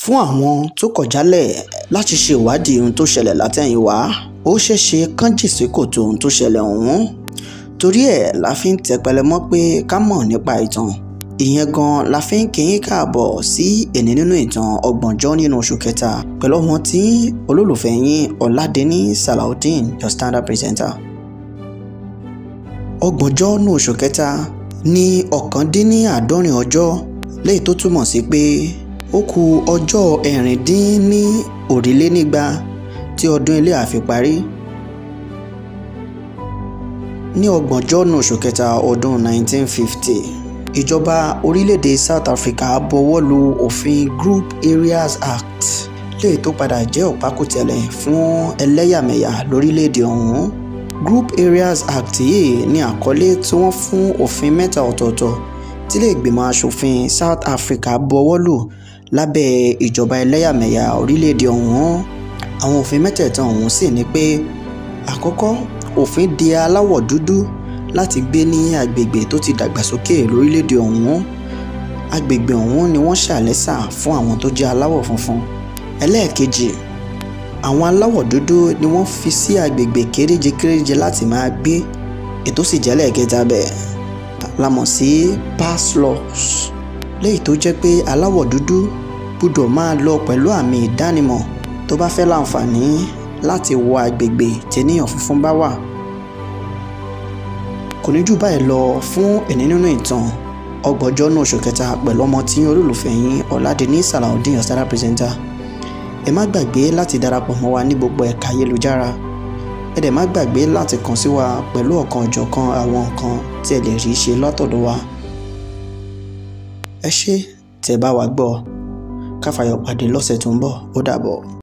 fún àwọn tó kọ̀ jálẹ̀ láti ṣe ìwádìí ohun tó ṣẹlẹ̀ látẹ̀yìnwá ó ṣeéṣe kán jì sí kòtò ohun tó ṣẹlẹ̀ ọ̀hún torí ẹ̀ la fi ń tẹpẹlẹ mọ́ pé ká mọ̀ nípa ìtàn ìyẹn gan la fi ń kíyín káàbọ̀ sí èní nínú ìtàn ọgbọ̀njọ́ nínú oṣù kẹta pẹ̀lú ọmọ tí olólùfẹ́ yín ọ̀làdẹ́ni salaudeen your standard presenter. ọgbọ̀njọ́ nínú oṣù kẹta ní ọ̀kándínníàádọ́rin ọjọ́ léyìí tó túmọ̀ sí pé ó kù ọjọ́ ẹ̀rìndínní òrìlénígba tí ọdún ilé àfi parí ní ọgbọ̀njọ́ nínú oṣù kẹta ọdún 1950 ìjọba orílẹ̀-èdè South Africa bọwọ́ lu òfin Group Areas Act léyìí tó padà jẹ́ ọ̀pákùtẹ̀lẹ̀ fún ẹlẹ́yàmẹ̀yà lórílẹ̀-èdè ọ̀hún Group Areas Act yìí ní àkọlé tí wọ́n fún òfin mẹ́ta ọ̀tọ̀ọ̀tọ̀ tí ilé ìgbìmọ̀ asòfin South Africa bọwọ́ lù lábẹ́ ìjọba ẹlẹ́yàmẹ̀yà orílẹ̀-èdè ọ̀hún àwọn òfin mẹ́tẹ̀ẹ̀ta ọ̀hún sì ní pé àkọ́kọ́ òfin de aláwọ̀ dúdú láti gbé ní agbègbè tó ti dàgbàsókè lórílẹ̀‐èdè ọ̀hún agbègbè ọ̀hún ni wọ́n ṣàlẹ́sà fún àwọn tó jẹ́ aláwọ̀ funfun ẹlẹ́ẹ̀kejì àwọn aláwọ̀ dúdú ni wọ́n fi sí agbègbè kéréje kéréje láti máa gbé ètò sì jẹ́ lẹ́ẹ̀kẹta bẹ́ẹ̀ la mọ̀ sí pass laws léyìí tó jẹ́ pé aláwọ̀ dúdú gbọ́dọ̀ máa lọ pẹ̀lú àmì ìdánimọ̀ tó bá fẹ́ láǹfààní láti wọ agbègbè tẹ́níyàn funfun bá wà kò ní jù báyìí lọ fún ẹni nínú ìtàn ọgbọ̀njọ́ náà oṣù kẹta pẹ̀lú ọmọ tí olólùfẹ́ yín ọ̀làdẹ́ni salaudeen your standard presenter ẹ má gbàgbé láti darapọ̀ mọ́ wa ní gbogbo ẹ̀ka ayélujára ẹ dẹ̀ má gbàgbé láti kàn sí wa pẹ̀lú ọ̀kan ọ̀jọ̀kan àwọn nǹkan tí ẹ lè rí ṣe látọ̀dọ̀ wa ẹ ṣé tẹ́ bá wa gbọ́ káfàyọ̀ pàdé lọ́sẹ̀ tó ń bọ̀ ó dàbọ̀.